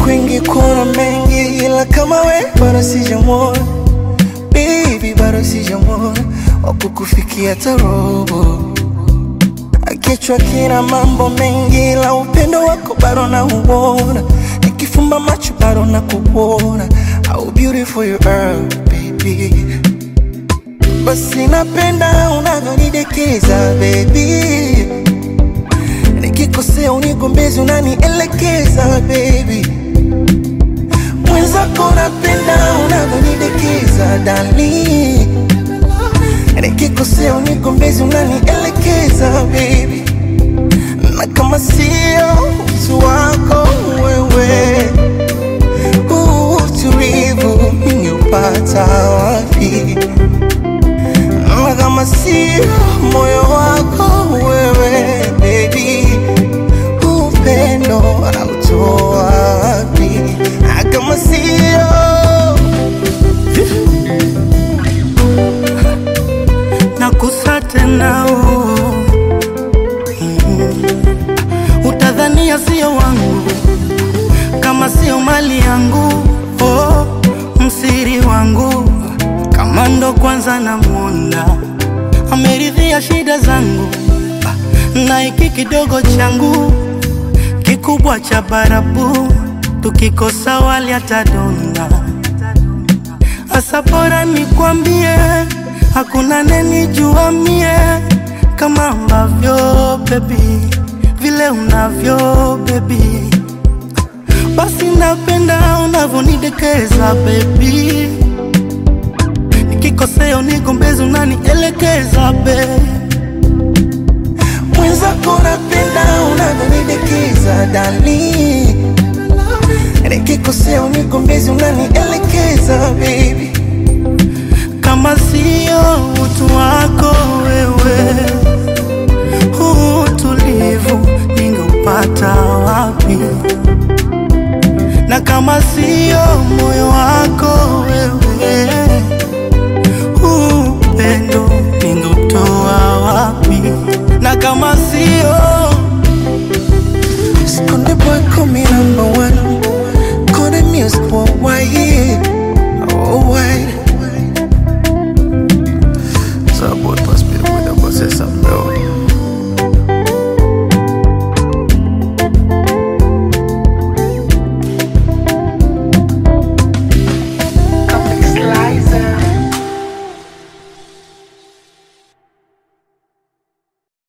kwingi kuna mengi, ila kama we bado sijamwona baby, bado sijamwona wakukufikia tarobo. Kichwa kina mambo mengi, ila upendo wako bado nauona, nikifumba macho bado nakuona. How beautiful you are baby, basi napenda unavyonidekeza baby nikikosea unigombezi unanielekeza baby mwenzako napenda unavyonidekeza dali nikikosea unigombezi unanielekeza baby na kama sio utu wako wewe huu utulivu ningeupata wapi na kama sio moyo wako wewe baby upendo anautoa wapi Na kama sio nakusa tena oh. Mm. Utadhania sio wangu kama sio mali yangu oh. Msiri wangu kama ndo kwanza namwona ameridhia shida zangu na hiki kidogo changu kikubwa cha barabu tukikosa wali atadonda Asa bora nikwambie, hakuna nenijua mie kama ambavyo baby, vile unavyo baby, basi napenda unavyonidekeza baby, nikikosea unigombezi unanielekeza baby. mwenzako napenda unavyonidekeza dali nikikosea unigombezi unanielekeza baby kama sio utu wako wewe, huu utulivu ningeupata wapi? Na kama sio moyo